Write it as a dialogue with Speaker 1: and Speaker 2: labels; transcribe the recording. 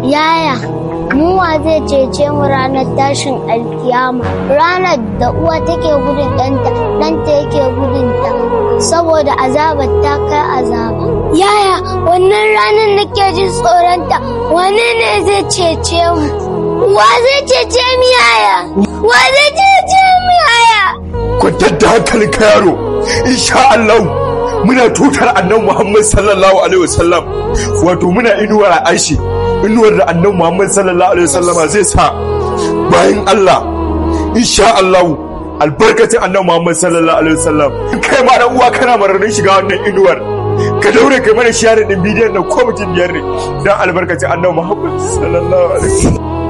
Speaker 1: Yaya, mu wa zai cece mu ranar tashin alkiyama, ranar da uwa take gudun ɗanta, ɗanta yake gudunta, saboda azabar ta kai azaba. Yaya, wannan ranar nake jin tsoronta, wane ne zai cece mu? Wa zai cece mu yaya? Wa zai cece mu yaya?
Speaker 2: Kwantar da hankalin ka yaro, insha Allah muna tutar annan Muhammad sallallahu alaihi wasallam wato muna inuwar aishi inuwar da annan Muhammad sallallahu alaihi wasallam zai sa bayan Allah insha Allah albarkacin annan Muhammad sallallahu alaihi wasallam kai ma dan uwa kana mararin shiga wannan inuwar ka daure kai mana share din bidiyon nan ko mutum biyar ne dan albarkacin annan Muhammad sallallahu alaihi wasallam